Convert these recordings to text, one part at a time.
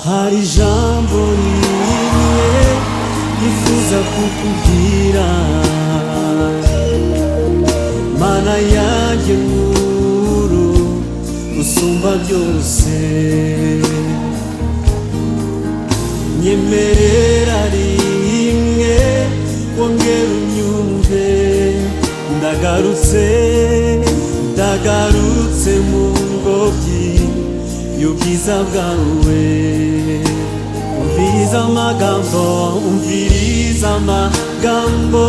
hari ijambo rimwe nifuza kukubwira mana yanjye nkuru usumba byose nyemerera rimwe wongera unyumve ndagarutse ndagarutse mu ngobyi y'ubwiza bwawe umviriza amagambo umviriza amagambo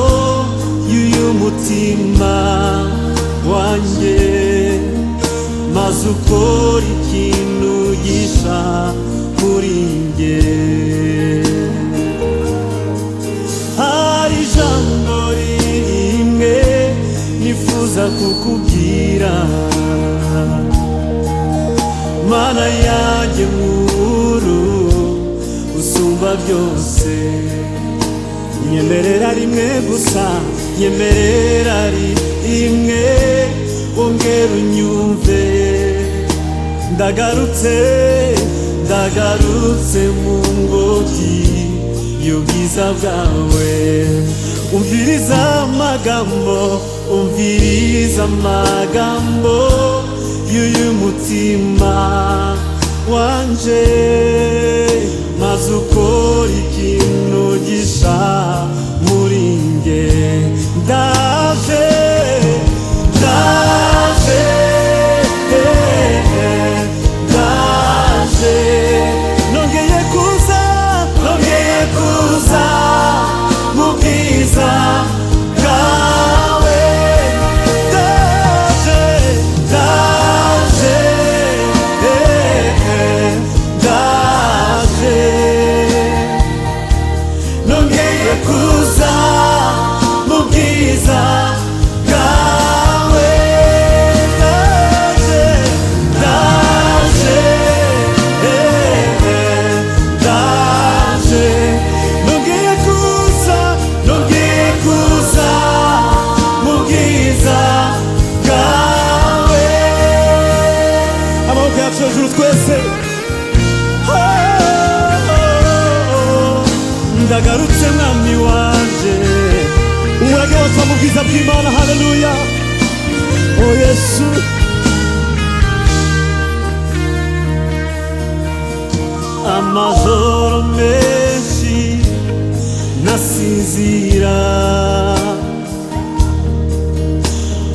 y'uyu mutima wanjye maze ukora ikintu gisha kuri njye hari ijambo rimwe nifuza kukubwira mana yanjye nkuru usumba byose nyemerera rimwe gusa nyemerera rimwe wongera unyumve ndagarutse ndagarutse mu ngobyi y'ubwiza bwawe umviriza amagambo umviriza amagambo y'uyu mutima wanje maze ukora ikintu gisha muri nge ndaje ndaje ndaje nongeye kuza nongeye kuza mu bwiza bwawe ndaje ndaje ndaje nongeye kuza mu bwiza bwawe ndaje ndaje ndaje nongeye kuza nongeye kuza mu bwiza bwawe amaboko yacu hejuru twese ndagarutse mwami wanje umurage wose mu bwiza bw'imana haleluya o yesu amajoro menshi nasinzira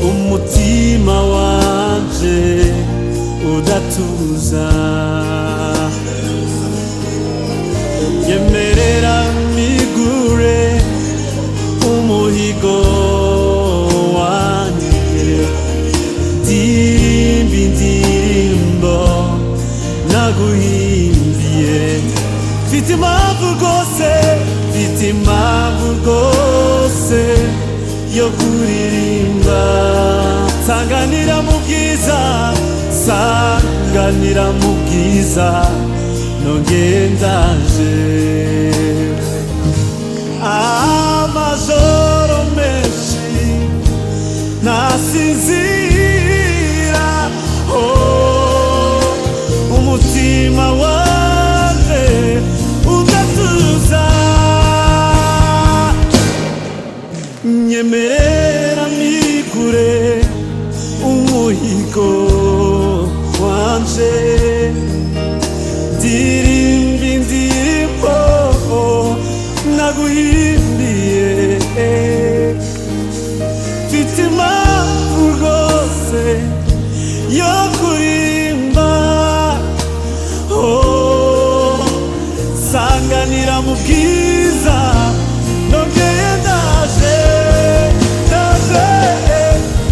umutima wanje udatuza yemerera migure umuhigo wanjye ndirimba indirimbo naguhimbiye mfite impamvu rwose mfite impamvu rwose yo kuririmba sanganira mu bwiza sanganira mu bwiza nongeye ndaje amajoro menshi nasinzira oh, umutima waje udatuza nyemerera mikure umuhigo wanje ndirimba indirimbo naguhimbiye mfite impamvu rwose yo kurimba Oh, sanganira mu bwiza nongeye ndaje ndaje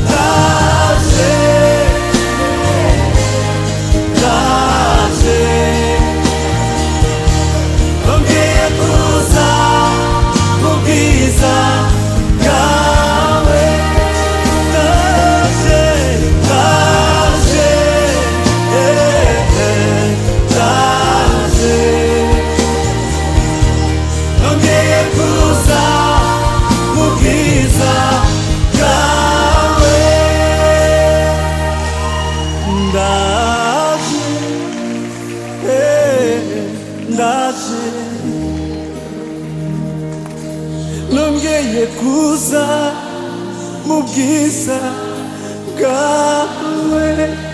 ndaje ndaje nongeye kuza mu bwiza bwawe ndaje ndaje eh, ndaje nongeye kuza mu bwiza bwawe ndaje ndaje nongeye kuza mu bwiza bwawe